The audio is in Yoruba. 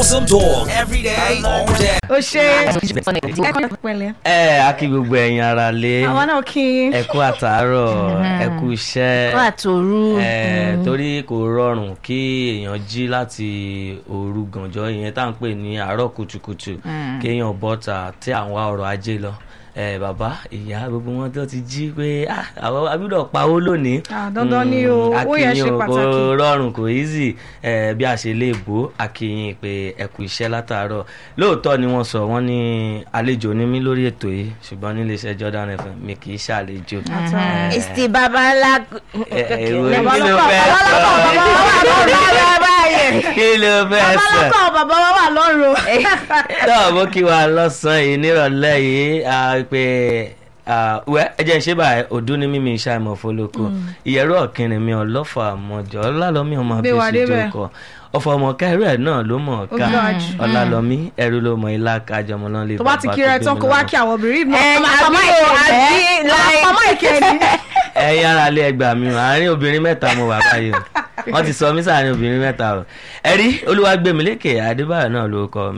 Awesome talk every day, all day. ó ṣe ẹ pẹ̀lẹ́ ẹ a kí gbogbo ẹ̀yin ara lé àwọn náà kí ẹ kú àtàárọ̀ ẹ kú iṣẹ́ wà tóru ẹ torí kò rọrùn kí èèyàn jí láti òru gànjọ́ ìyẹn tá à ń pè ní àárọ̀ kùtùkùtù kéèyàn bọ́ta tí àwọn wá ọrọ̀ ajé lọ ẹ bàbá ìyá gbogbo wọn tó ti jí pé ah, àwọn agbọ́dọ̀ pawó lónìí Ah, dandan ni o. Mm, Owó yẹn akínyìn ṣe o, pàtàkì. kò rọrùn kò easy ẹ bí a ṣe lè bó akínyìn pé ẹ kú iṣẹ́ látàárọ̀ lóòótọ́ ni wọ́n sọ wọ́n ní àlejò ní mí lórí ètò yìí ṣùgbọ́n nílé iṣẹ́ Jordan FM mi kì í ṣàlejò. Eh, ìsì babalá ẹ, ẹ, wo- Bàbá kí ló lọ́kọ̀, fẹ́ bàbá sọ lọ́kọ̀, bàbá lọ́kọ̀. kí ló fẹ́ sọ bàbá lọ́kọ̀ bàbá wa wà lọ́rùn náà mo kí wa lọ́sàn-án yìí nírọ̀lẹ́ yìí ah, pé ah, wẹ́ ẹ jẹ́ ń ṣe báyìí ọdún ní mímí iṣẹ́ àmọ́ fọlọ́kọ ìyẹ̀rọ ọ̀kìnrin mi ọlọ́fà àmọ́jọ́ ọlálọ́mí ọmọ Gbé wa abẹ́sí débẹ̀. jókòó ọ̀fọ̀ ọmọ kẹrù ẹ̀ náà ló mọ̀ ká Ó ga jù. ọlálọ́mí ẹrú ló mọ ilá kájọmọ náà lè tó bá ti kí rẹ tán kó wá kí àwọn obìnrin náà ẹ ọmọ àbí àpamọ́ o àbí ìkẹni láì àpamọ́ ìkẹni ẹ̀yin ara lé ẹgbàá mi o àárín obìnrin mẹ́ta mo wà báyìí o wọ́n ti sọ mí sáàárín obìnrin mẹ́ta o ẹ̀rí olúwàgbẹ̀mílékè adébáyọ̀ náà ló kọ